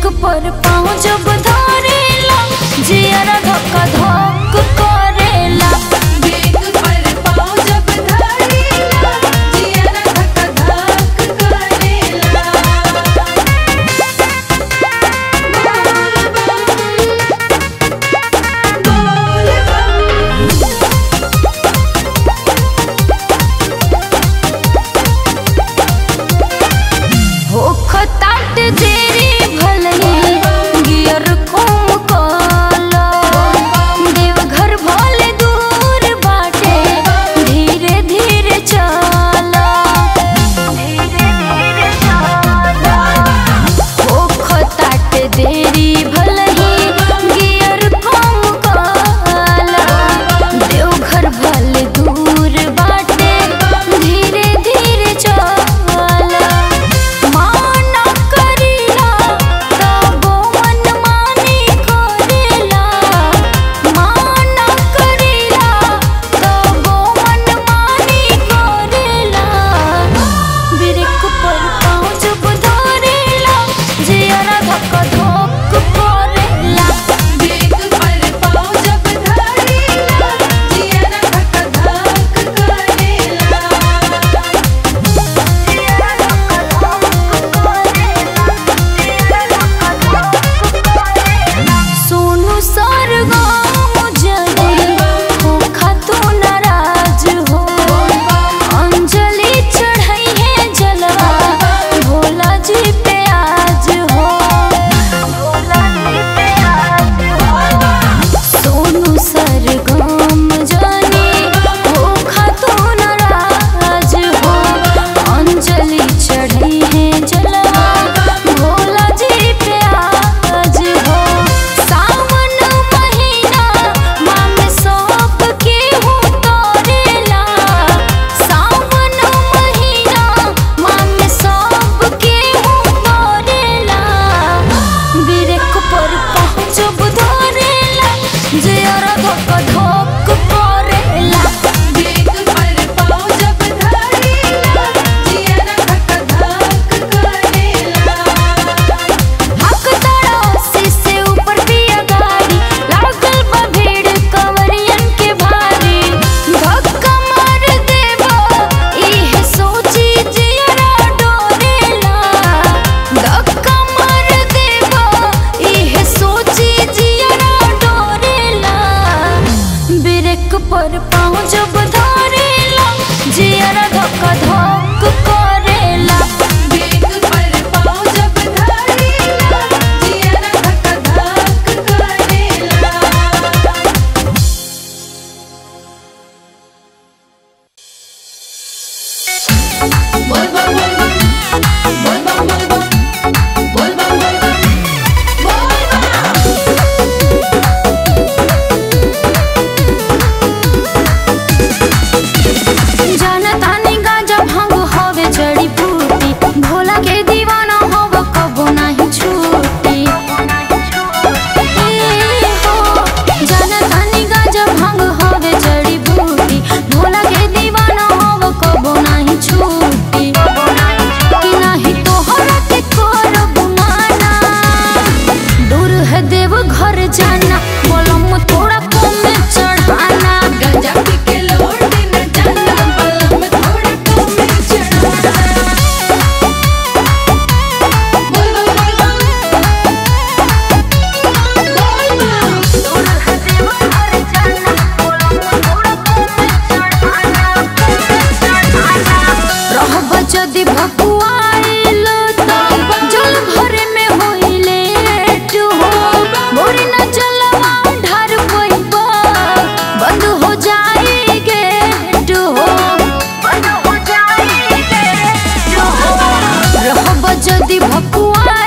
पर पाँव जब धरेला जियरा धक धक करेला बेग पर पाँव जब धरेला जियरा धक धक करेला बोल बम होख ताट देरी भलही गियर कोम काला देवघर भले दूर बाटे धीरे धीरे चला धीरे धीरे चला होख ताट देरी भलही गियर कोम काला देवघर भले दूर बाटे धीरे धीरे चला माना करीला तबो मन मानी करेला माना करीला तबो मन मानी करेला बिरक पर पाँव जब धरेला जियरा धक धक करेला बेग पर पाँव जब धरेला जियरा धक धक करेला सोनू सरगम जले होखा तू नाराज हो अंजलि चढ़ाई है जलवा भोला जी पे आज हो भोला जी पे आज हो सोनू सरगम जले होखा तू नाराज हो अंजलि चढ़ाई है जलवा भोला जी पे आज हो सावन महीना माम सब के हूँ तोरेला सावन महीना माम सब के हूँ तोरेला बिरक पर पहुँचब धरेला जियरा धक धक करेला बेग पर पाँव जब धरेला जियरा धक धक करेला हक तड़ासी से ऊपर पिया गाड़ी लागल बा भीड़ कंवरियन के भारी धक्का मार देबो इहे सोची जियरा डोरेला धक्का मार देबो इहे सोची जियरा डोरेला ब्रेक पर पाँव जब धरेला जियरा धक धक करेला बेग पर पाँव जब धरेला जियरा धक धक करेला बोल बम बोल बम बोल बम बोल बम बोल बम बोल बम बोल बम जाना तानी गांजा भांग हवे जड़ी बूटी भोला के दीवाना हव कबो नाही छूटी ए हो, जाना तानी गांजा भांग हवे जड़ी बूटी भोला के दीवाना हव कबो नाही छूटी कि नाही तोहरा के करब माना दूर है देव घर जाना बोलम थोड़ा कम चढ़ाना गंजा पी के लौट न जाना बलम थोड़ा कम चढ़ाना बोल बम बोल बम बोल बम रहब जदि भकुआइल त जल भरे में होइले हो मोर न जलवा ढार पइबा बंद हो जाई गेट हो बंद हो जाई गेट हो रहब जदि भकुआइल